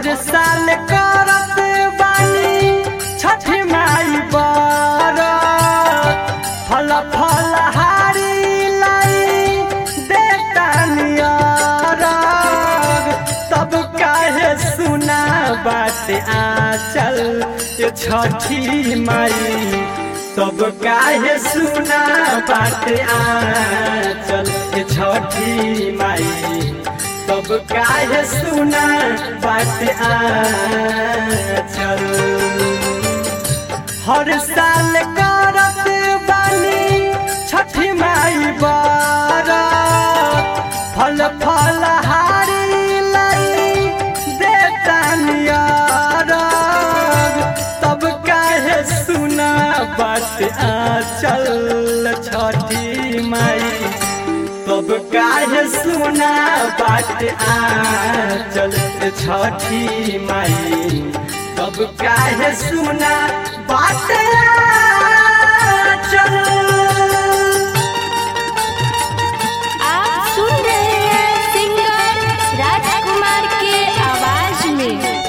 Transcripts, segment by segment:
हर साल करत बानी छठ माई बरत फल फल हारी लाई देतानी अरग तब काहे सुना बात आचल ये छठी माई तब काहे सुना बात आचल ये छठी माई तब काहे सुना बात आचल हर साल करत बानी छठी माई बरत फल फल हारी लाई देतानी अरग तब काहे सुना बात आचल छठी माई तब काहे सुना बात आचल छठी माई तब काहे सुना बात आचल आप सुन रहे हैं सिंगर राजकुमार के आवाज में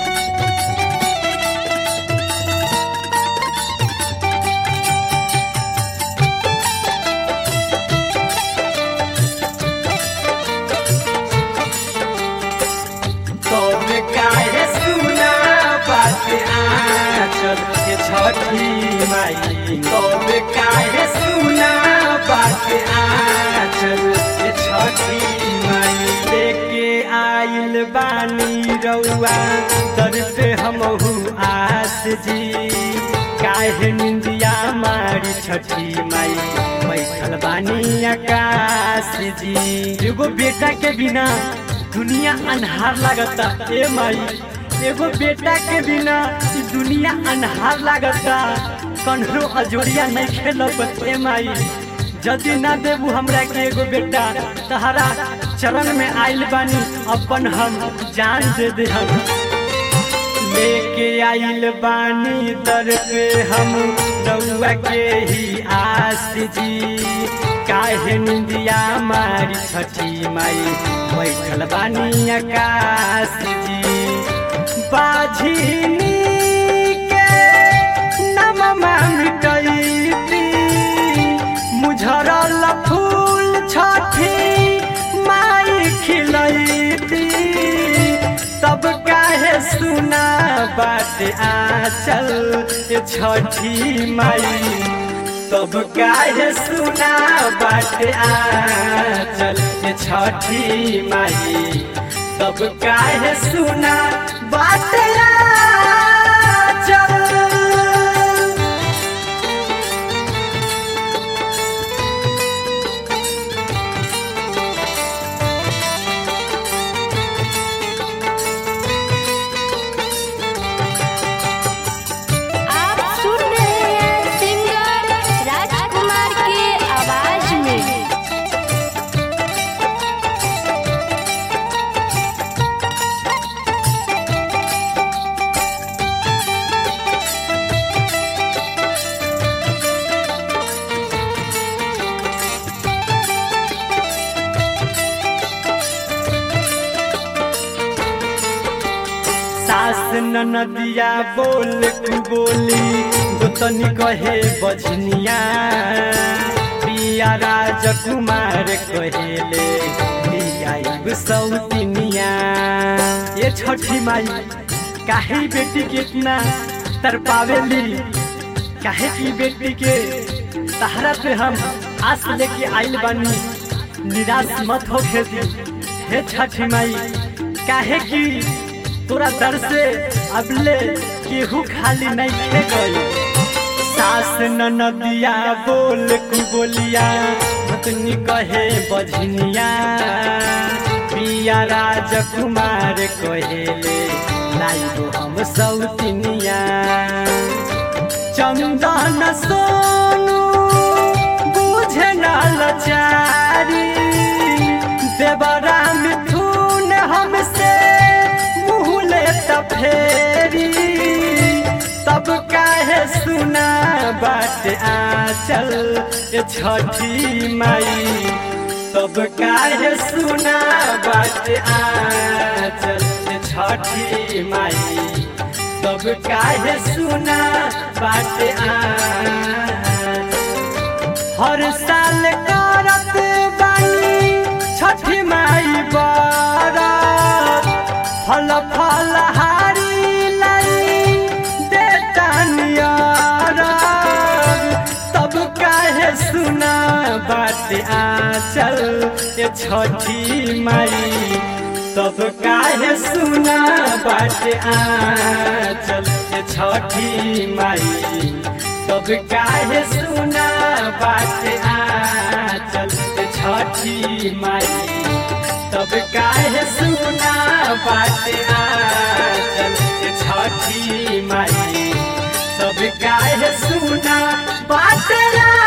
तब काहे सुना बात आचल के छठी माई तब काहे सुना बात आचल के छठी माई लेके आइल बानी रउआ दर पे हमहू आस जी काहे निंदिया मारी छठी माई बैठल बानी आकाश जी एगो बेटा के बिना दुनिया अन्हार लागता ए माई एगो बेटा के बिना ई दुनिया अन्हार लागता कन्हरो अजोरिया नहीं खेलब ए माई जदि ना देबू हमरा के एगो बेटा तहरा चरण में आइल बानी अपन हम जान दे दे हम लेके आइल बानी दर पे हम रउआ के ही आस जी काहे निंदिया मारी छठी माई बैठल बानी आकाश जी बाझिनी के नममा मिटैती मुझरल फूल छठी माई खिलैती तब काहे सुना बात आचल ये छठी माई तब काहे सुना बात आचल ये छठी माई तब काहे सुना बात आचल आप सुन रहे हैं सिंगर राजकुमार के आवाज में सास ननदिया बोल कु बोली गोतनी कहे बजनिया पिया राजकुमार कहेले लिया सौतिनिया ये छठी माई काहे बेटी के इतना तरपावेली काहे की बेटी के सहारा पे हम आस लेके आइल बानी निराश मत हो खेती हे छठी माई काहे की तोरा दर से अबले केहू खाली नहीं खे गई सास ननदिया बोल कु बोलिया भतनी कहे बजनिया पिया राजकुमार कहेले लाइबो हम सौतिनिया चंदन सोनू बुझे न लचारी देवरा मिथुन हमसे मुँह लेता फेरी तब काहे सुना बात आचल ये छठी माई तब काहे सुना बात आचल ये छठी माई तब काहे सुना बाटे आ हर साल करत बानी छठी माई बरत फल फल हारी लाई देतानियर तब काहे सुना बात आचल ये छठी माई तब काहे सुना बात आचल ये छठी माई तब काहे सुना बात आचल ये छठी माई तब काहे सुना बात आचल ये छठी माई तब काहे सुना बात आचल